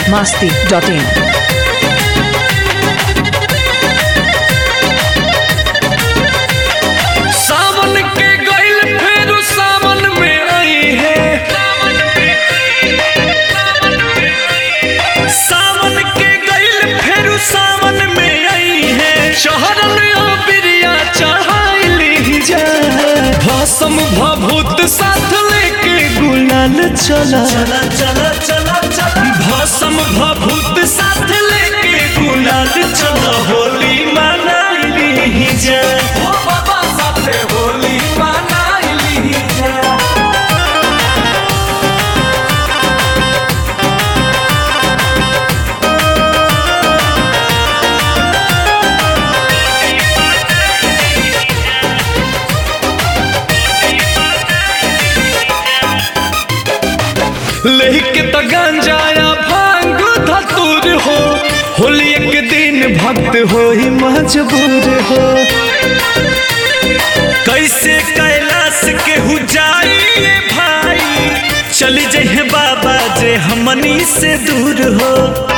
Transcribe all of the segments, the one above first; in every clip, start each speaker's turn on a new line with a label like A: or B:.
A: masti.in.
B: सावन के गइल फेर सावन में आई है सावन के गइल फेर सावन में आई है शहरन बिरिया चढ़ाइली जा भसम भभूत साथ लेके गुलाल चला चला चला चला चला भसम भभूत साथ लेके गुलाल चला होली मनाइली जा ओ बाबा साथे होली मनाइली जा लेके त गांजाया भांग धतूर हो होली एक दिन भक्त हो ही मजबूर हो कैसे कैलाश के हु जाइए भाई चली जहे बाबा जे हमनी से दूर हो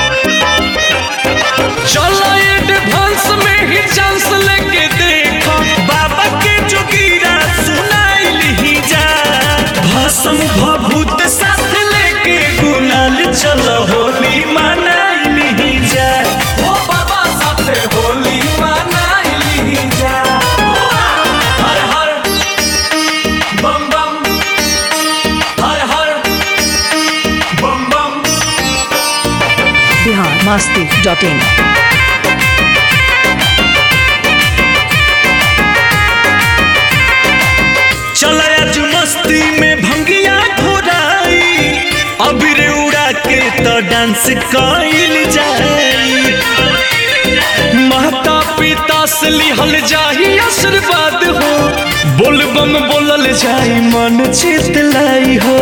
B: चलो एडवांस में ही चांस लेके देखो बाबा के जोगीरा सुनाई ही जा भसम भभूत साथ लेके गुलाल चलो होली मनाई ही जा ओ बाबा साथे होली मनाई ही जा हर हर बम बम हर हर बम बम
A: Bihar masti.in.
B: चला आज मस्ती में भंगिया घोराई अबीर उड़ा के तो डांस कइल जाई माता पिता से लिहल जाही आशीर्वाद हो बोल बम बोलल जाई मन चित लाई हो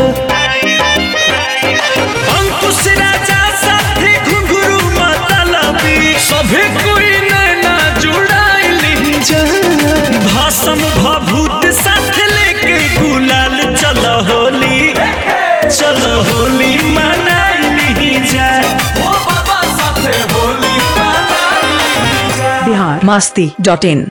B: अंकुश राजा साथे घुंघरू माता लबी सभे कोई नैना जुड़ाइली जा भाषम भभूत साथ लेके गुलाल चलो होली चलो होली मनाइली जा ओ बाबा साथे होली मनाइली जा
A: Bihar masti.in.